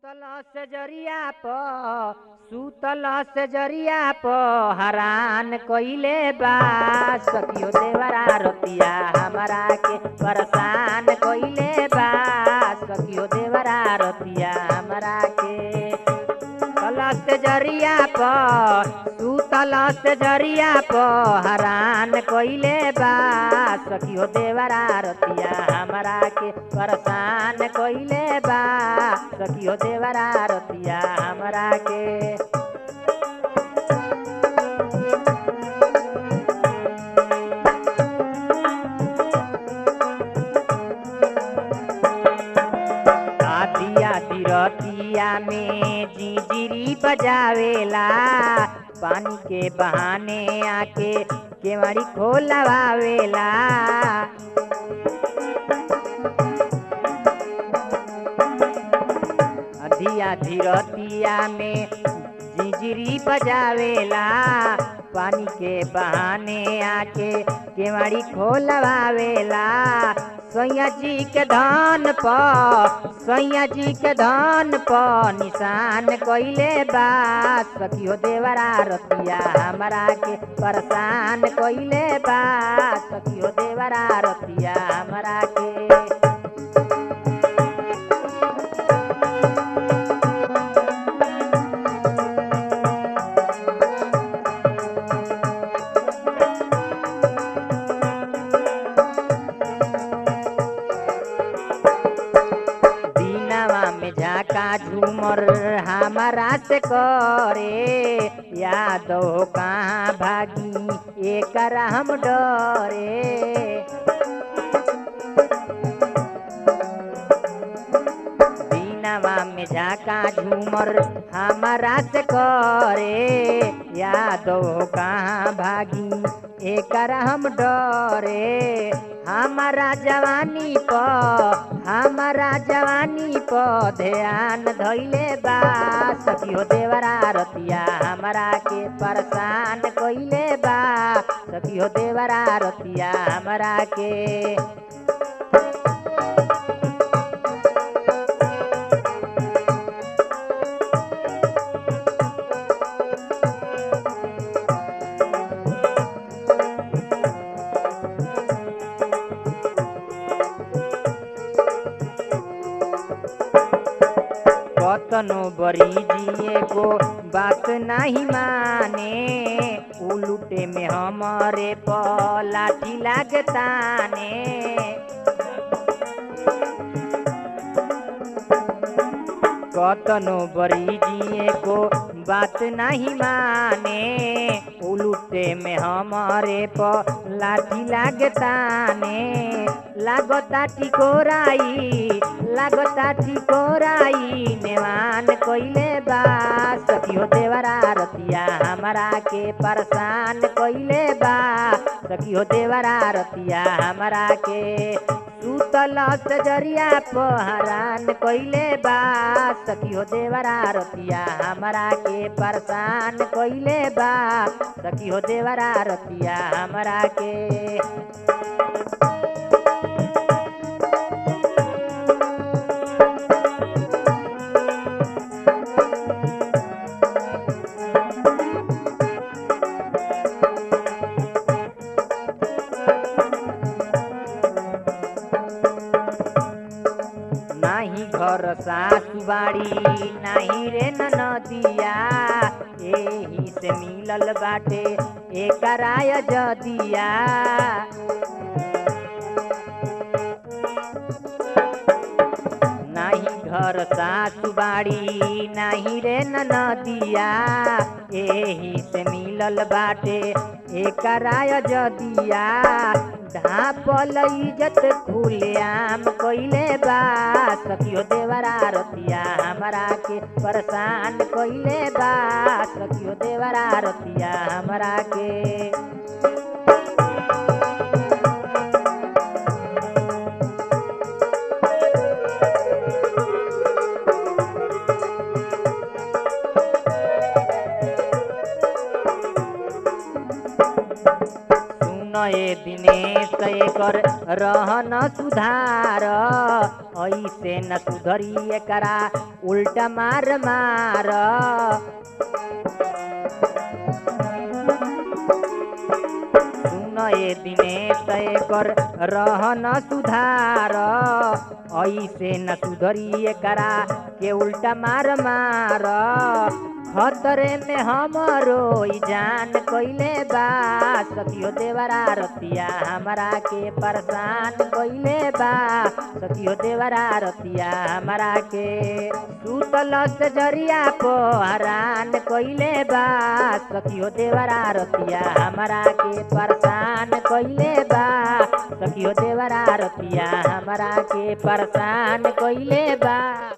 सुतल से जरिया प सुतल से जरिया प हरान कइले बा सखियो देवरा रतिया हमरा के परेशान कइले बा सखियो देवरा रतिया हमरा के सुतल से जरिया प सुतल से जरिया प हरान कइले बा सखियो देवरा रतिया हमरा के परेशान कइले बा सखियो देवरा रतिया हमरा के आदिया दिरतिया में जिंजिरी बजावेला पानी के बहाने आके केवाड़ी खोलवावेला अधिया धीरतिया में जिंजिरी बजावेला पानी के बहाने आके केवाड़ी खोलवावेला सैया जी के धान प सैया जी के धान प निशान कइले बा सखियो देवरा रतिया हमरा के परेशान कइले बा सखियो देवरा रतिया हमरा के दीनवा में झाका झूमर हमारा से करे यादो कहाँ भागी एकरा हम डरे दीनवा में झाका झूमर हमारा से करे यादो कहाँ भागी एकरा हम डरे हमारा जवानी प हमारा जवानी प ध्यान धैले बा सखियो देवरा रतिया हमरा के परेशान कइले बा सखियो देवरा रतिया हमरा के कतनो बरी जिए को बात नहीं माने उलूटे में हमारे प लाठी लागताने कतनो बरी जिए को बात नहीं माने उलूटे में हमारे प लाठी लागताने लागता टिकोराई लागता टिकोराई नेवान कइले बा सखियो देवरा रतिया हमरा के परेशान कइले बा सखियो देवरा रतिया हमरा के सुतल सजरिया पहरान कइले बा सखियो देवरा रतिया हमरा के परेशान कइले बा सखियो देवरा रतिया हमरा के नाही घर सासु बाड़ी नाही रे नदिया एही से मिलल बाटे एकराय जदिया नाही घर सासु बाड़ी नाही रे नदिया एही से मिलल बाटे एकराय जदिया ढापल इज्जत खुलेआम कइले बा सखियो देवरा रतिया हमरा के परेशान कइले बा सखियो देवरा रतिया हमरा के सुन ए दिनेश एकर रहन सुधार ऐसे न सुधरी एकरा उल्टा मार मार सुन ए दिनेश एकर रहन सुधार ऐसे न सुधरी एकरा के उल्टा मार मार खतरे में हमरो ई जान कइले बा सखियो देवरा रतिया हमरा के परेशान कइले बा सखियो देवरा रतिया हमरा के सुतल से जरिया पो हरान कइले बा सखियो देवरा रतिया हमरा के परेशान कइले बा सखियो देवरा रतिया हमरा के परेशान कइले बा